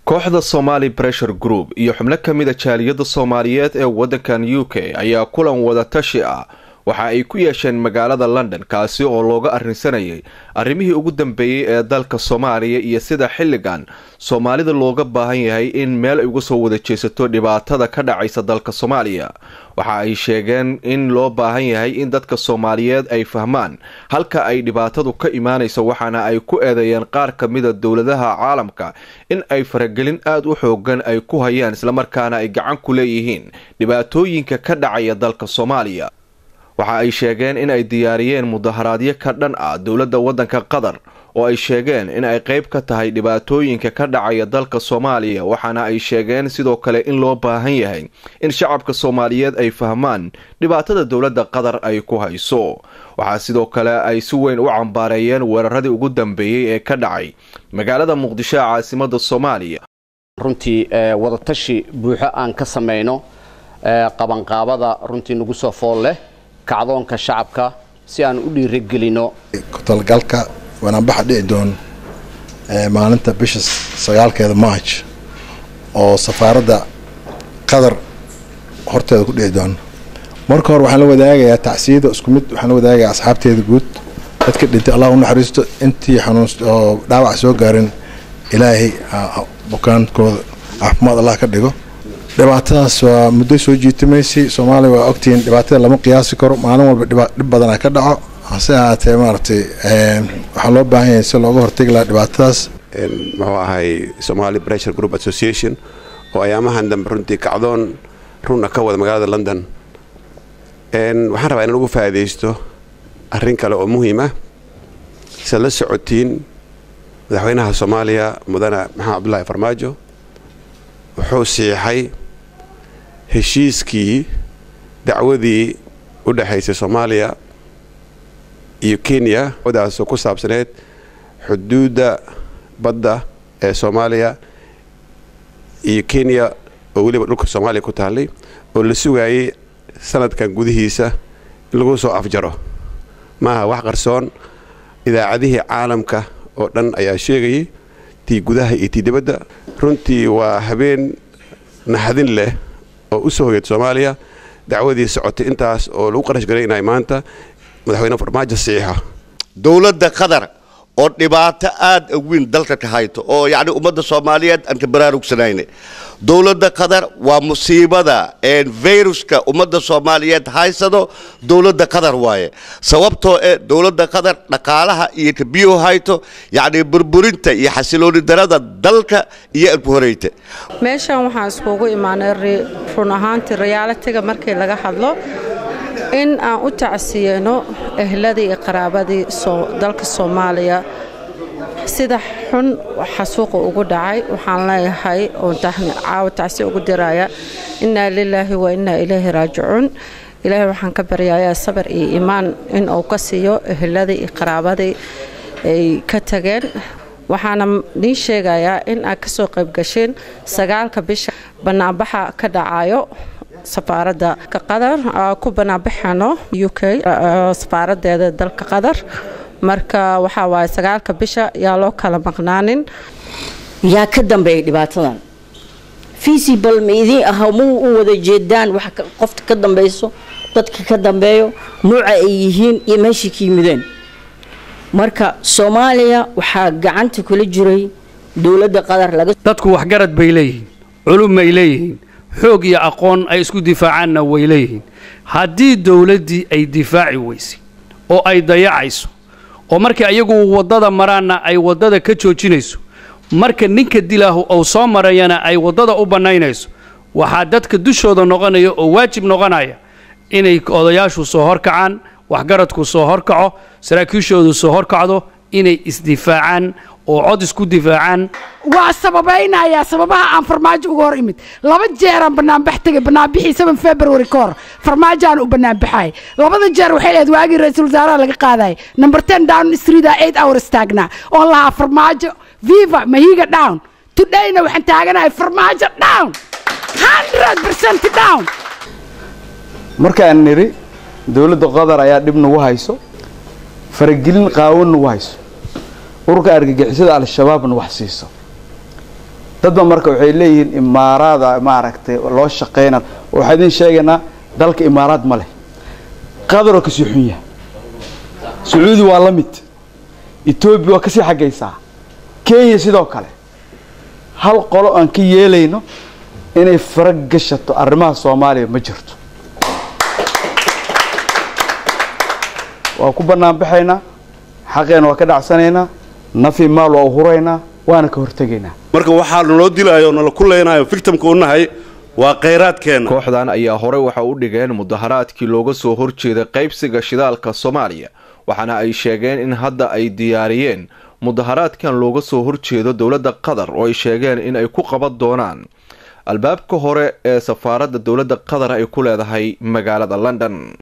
kooxda somali pressure group iyo xubno ka mida jaaliyadda soomaaliyeed ee waddankan u k ayaa kulan wada tashi ah waxa ay ku yeesheen magaalada london kaasi oo looga arrinsanayay arrimihii ugu dambeeyey ee dalka soomaaliya iyo sida xilligan soomaalida looga baahan yahay in meel ay uga soo wada jeesato dhibaatada ka dhacaysa dalka soomaaliya waxa ay sheegeen in loo baahan yahay in dadka soomaaliyeed ay fahmaan halka ay dhibaatadu ka imaanayso waxaana ay ku eedeeyeen qaar ka mida dowladaha caalamka in ay faragelin aada u xoogan ay ku hayaan islamarkaana ay gacan ku leeyihiin dhibaatooyinka ka dhacaya dalka soomaaliya waxa ay sheegeen in ay diyaariyeen mudaharaadyo ka dhan ah dowladda waddanka qatar oo ay sheegeen in ay qayb ka tahay dhibaatooyinka ka dhacaya dalka soomaaliya waxaana ay sheegeen sidoo kale in loo baahan yahay in shacabka soomaaliyeed ay fahmaan dhibaatada dowladda qatar ay ku hayso waxaa sidoo kale ay si weyn u cambaareeyeen weeraradii ugu dambeeyey ee ka dhacay magaalada muqdisho ee caasimada soomaaliya runtii wadatashi buuxo aan ka samayno qabanqaabada runtii nagu soo fool leh kacdoonka shacabka si aan u dhiirigelino kutalgalka wanaanbaxa dhici doon maalinta bisha sagaalkeeda march oo safaaradda qatar horteeda ku dhici doon marka hore waxaan la wadaagayaa tacsiyada isku mid waxaan la wadaagayaa asxaabteeda guud dadka dhintay allah u naxariisto intii xanuun oo dhaawac soo gaarin ilaahay bukaankooda caafimaad allah ka dhigo dhibaatadaas waa muddo soo jiitimaysay soomaaliya waa ogtihiin dhibaatada lama qiyaasi karo maalin walba dhib badanaa ka dhaco hase ahaatee maaragtay waxaa loo baahan yahay si looga hortegi lahaa dhibaatadaas muxuu ahay somali pressure group association oo ayaamahan dambe runtii kacdoon runa ka wada magaalada london waxaan rabaa in lagu faa'iidaysto arrin kale oo muhiim ah siad la socotiin madaxweynaha soomaaliya mudane maxamed cabdulaahi farmaajo wuxuu siixay heshiiskii dacwadii u dhexaysay soomaaliya iyo kenya daasoo ku saabsaneyd xuduudda badda ee soomaaliya iyo kenya oo weliba dhulka soomaaliya ku taallay oo la sugaayay sanadkan gudihiisa in lagu soo afjaro maaha wax qarsoon idaacadihii caalamka oo dhan ayaa sheegayay tii gudaha iyo tii dibadda runtii waa habeen naxdin leh oo u soo hogeed soomaaliya dacwadii socotay intaas oo lagu qarash garaynaya maanta madaxweyne farmaajo saxiixa dowladda qatar oo dhibaato aad weyn dalka ka hayto oo yacni ummadda soomaaliyeed aan ka baraarugsanayne dowladda qatar waa musiibada viruska ummadda soomaaliyeed haysado dowladda qatar waaye sababtoo e dowladda qatar dhaqaalaha iyo kabiyo hayto yacni burburinta iyo xasilooni darada dalka iyo arku horeyta meeshan waxaan iskugu imaanay run ahaantii rayaalatiga markii laga hadlo in aan u tacsiyeyno ehladii iyo qaraabadii dalka soomaaliya sida xun xasuuqa ugu dhacay waxaan leeyahay oon caawa tacsi ugu diraya innaa lilaahi wa innaa ilayhi raajicuun ilaahay waxaan ka baryayaa sabar iyo iimaan in uu ka siiyo ehladii iyo qaraabadii ay ka tageen waxaana niin sheegayaa in aad ka soo qaybgasheen sagaalka bisha bannaanbaxa ka dhacayo safaaradda qatar ku banaanbaxano u k safaaradeeda dalka qatar marka waxaa waaye sagaalka bisha yaa loo kala maqnaanin yaa ka dambeeyay dhibaatadan feasible ma idiin aha ma u wada jeedaan wax qofta ka dambayso dadka ka dambeeyo nuuca ay yihiin iyo meeshai ka yimideen marka soomaaliya waxaa gacanta kula jiray dowladda qatar laga dadku waxgarad bay leeyihiin culum bay leeyihiin xoog iyo aqoon ay isku difaacaanna way leeyihiin haddii dowladdii ay difaaci weysay oo ay dayacayso oo markii ayagu waddada maraanna ay waddada ka joojinayso marka ninka dilaahu uu soo marayana ay waddada u bannaynayso waxaa dadka dushooda noqonaya oo waajib noqonaya inay odayaashu soo horkacaan waxgaradku soo horkaco saraakiishoodu soo horkacdo inay isdifaacaan oo cod isku difaacaan waa sababaynayaa sababaha aan farmaajo uga hor imid laba jeeraan banaanbax tegay banaanbixii seven february ka hor farmaajoaan u banaanbaxay labada jeer waxay lehed waagii ra-iisul wasaaraha laga qaadayay number ten down streeta eight hours taagnaa oon lahaa farmaajo viva mahiga down todayna waxaan taaganahay farmaajo down hundred percent down markaan nidhi dowladda qatar ayaa dhib nagu hayso faragelin qaawan nagu hayso ururka argagixisada al-shabaabna wax siiso dadba marka waxay leeyihiin imaaraada maaragtay loo shaqeyna waxaa idin sheegaynaa dalka imaaraad ma leh qadaroo kasii xun yahay sacuudi waa la mid etoobiya waa kasii xaggaysaa kenya sidoo kale hal qolo aan ka yeelayno inay fara gashato arrimaha soomaaliya ma jirto waa ku bannaan baxaynaa xaqeena waa ka dhacsanaynaa nafi maal waa u huraynaa waana ka hortegaynaa marka waxaa naloo dilaayo nala ku leynayo victimka u nahay waa khayraadkeenna kooxdan ayaa horey waxa u dhigeen mudaharaadkii looga soo horjeeday qaybsiga shidaalka soomaaliya waxaana ay sheegeen in hadda ay diyaariyeen mudaharaadkan looga soo horjeedo dowladda qatar oo ay sheegeen in ay ku qaban doonaan albaabka hore ee safaaradda dowladda qatar ay ku leedahay magaalada london